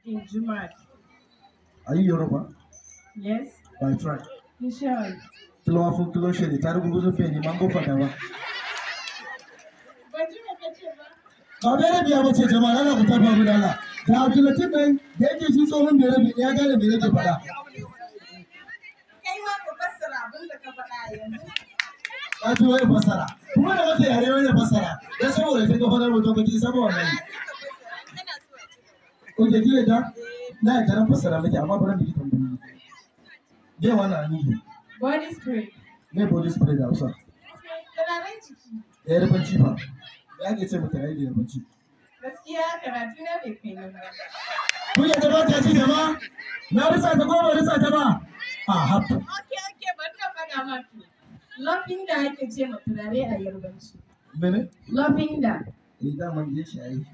in Jumat. Are you Yoruba? Yes, By track. inshallah. Kí ló wá fún kí ló ṣẹlẹ̀? Tá a rúgbó tó fẹ́ ni máa ń gbọ́ padà wá. Ban ji me kace ba. Ba bai rabi ya bace jama'a ana ku tafa mu da Allah. Da Abdulatif nan da yake shi tsohon bai rabi ya gane me yake faɗa. Kai ma ka fassara abin da ka faɗa yanzu. Ka ji wani fassara. Kuma da wata yare wani fassara. Dan saboda kin ga fadar mutum kake saboda wannan. Ko ke kire ta? Na yi taron fassara miki amma bari mu yi tambayoyi. Me wannan anihi? Body spray. Me body spray da Hausa? Turaren jiki. Ya yi rubanci ba. Ya ke ce mata yayi da rubanci. Gaskiya karatu na bai kai nan ba. Kun yadda ba ta ci jama'a? Na risa ta ko ba risa ta ba? A hafta. Okay, okay, bari na faɗa ma to. Lofin da ake ce ma turare a yarbanci. Mene? Lofin da. Eh dama je shi ayi.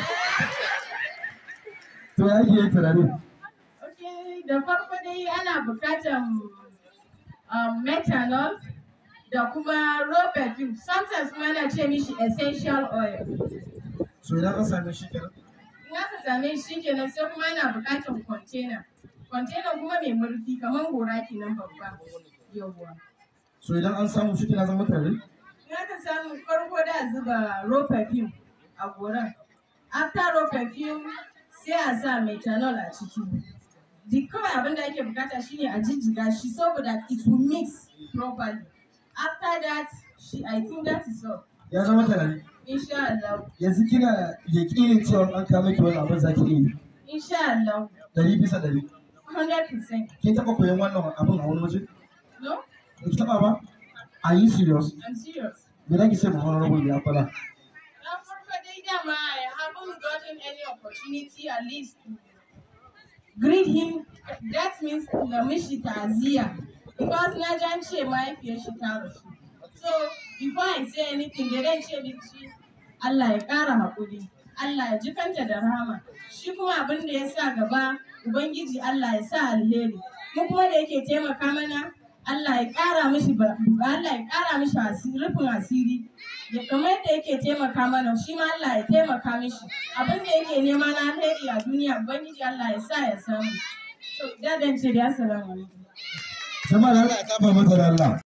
To ya ke yin turare? Okay, da farko dai ana buƙatar um, methanol da kuma raw perfume. Sometimes kuma ana ce mishi essential oil. So idan ka same shi kenan. In aka same shi kenan sai kuma ana buƙatar container. Container kuma mai murfi kamar gora kenan babba. Yawwa. So idan an samu shi kenan zama turare? In aka samu farko da zuba raw perfume a goran. After raw perfume sai a sa methanol a ciki. Duk kawai abin da ake bukata shine a jijjiga shi saboda it will mix properly. After that, shi, I think that is all. Ya zama turare. Insha Allah. Yanzu kina yaƙinin cewa an kawo miki wani abin zaki iya yi. Insha Allah. Ɗari bisa ɗari. 100%. Kin taɓa koyon wannan abin a wani waje? No? Ba ki taɓa ba? Are you serious? I'm serious. Me za ki ce ma honorable ya fara? Na farko dai dama I haven't gotten any opportunity at least to greet him. That means na mishi ta'aziyya. Because na ji an ce mahaifiyar shi ta rasu. So before I say anything, da zan ce miki Allah ya ƙara haƙuri. Allah ya ji kanta da rahama. Shi kuma abin da ya sa gaba, Ubangiji Allah ya sa alheri. Mu kuma da yake taimaka mana, Allah ya ƙara mishi ba- Allah ya ƙara mishi asiri, rufin asiri. Ya kamar yadda yake taimaka mana, shi ma Allah ya taimaka mishi. Abin da yake nema na alheri a duniya, Ubangiji Allah ya sa ya samu. So, da dan ce da assalamu alaikum. Jama'a da Allah ya kafa mata da Allah.